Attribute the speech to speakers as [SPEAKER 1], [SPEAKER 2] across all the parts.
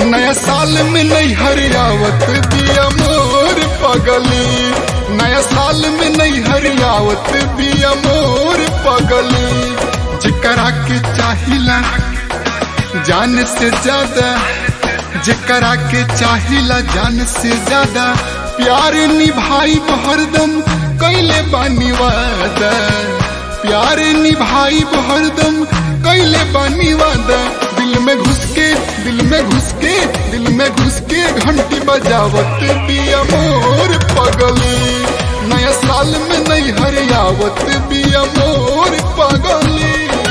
[SPEAKER 1] नया साल में नहीं हरियावत बिया मोर पगली नया साल में नहीं हरियावत बिया मोर पगली जिकरा के चाहिला जान से ज्यादा जिकरा के चाहिला जान से ज्यादा प्यार निभाई हरदम कैले बानी वादा प्यार निभाई हरदम कैले बानी वादा दिल में घुस के दिल में घुस के दिल में घुस के घंटी बजावत बिया मोर पगली नया साल में नहीं हरियावत बिया मोर पगली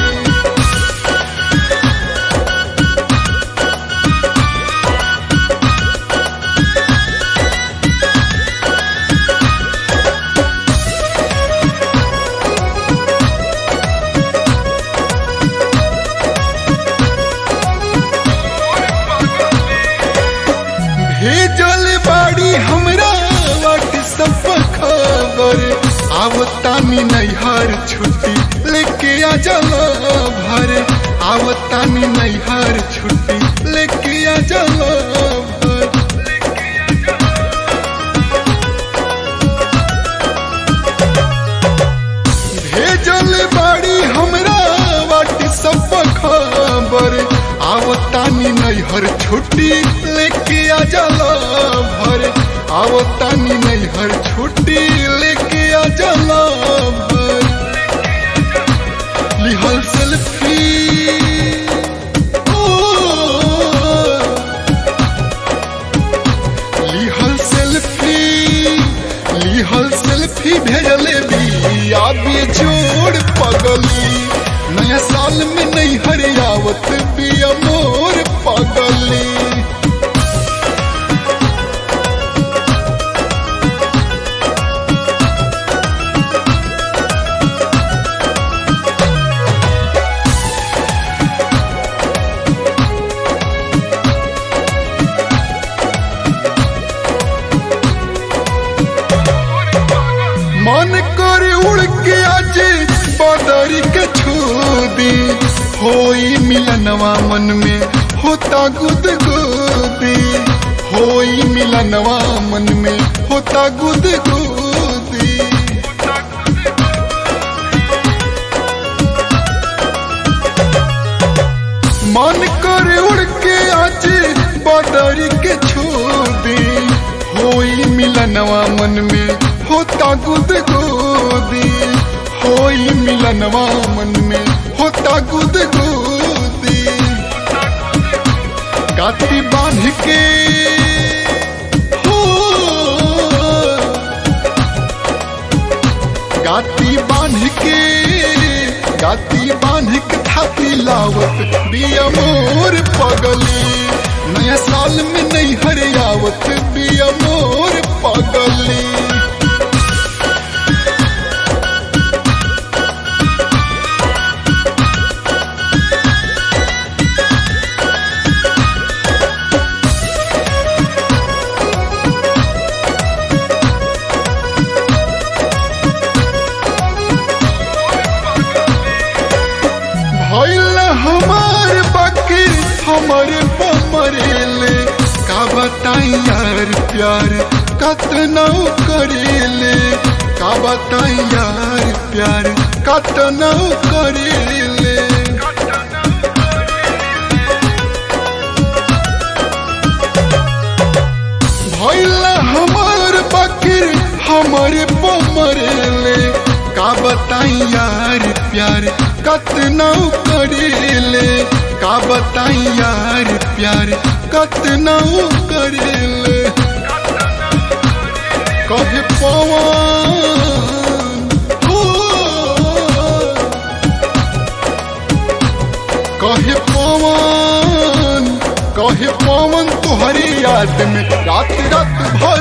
[SPEAKER 1] भेजल बाड़ी हमरा व्हाट्सएप पर खबर आवतानी नैहर छुट्टी लेके आ जाला भर आवतानी नैहर छुट्टी लेके आ जाला भर भेजल बाड़ी हमरा व्हाट्सएप पर खबर आवतानी नैहर छुट्टी लेके आ जाला भर आवतानी नैहर छुट्टी लेके आ जाला भर लिहल सेल्फी ओ, लिहल सेल्फी लिहल सेल्फी भेजले बिया जोड़ पगली नया साल में नहीं हरियावत बिया मोर पगली मन कर उड़ के आज बदरी के छू दी होई मिलनवा मन में होता गुद गुदी होई मिलनवा मन में होता गुद गुदी मन कर उड़ के आज बदरी के छू दी होई मिलनवा मन में होता गुद गोदी होई मिलनवा मन में होता गुद गोदी गाती बांध के हो गाती बांध के गाती बांध के थाती लावत बिया मोर पगली नया साल में नहीं हरियावत बिया मोर पगली भइल हमार बाकी हमारे पमरेले का बताई यार प्यार कतना करेले का बताई यार प्यार कतना करेले भइल हमार बाकी हमारे पमरेले का बताई यार प्यार कतना करेले का बताई यार प्यार कतना करेले कहे पवन हो कहे पवन कहे पवन तुहरी याद में रात रात भर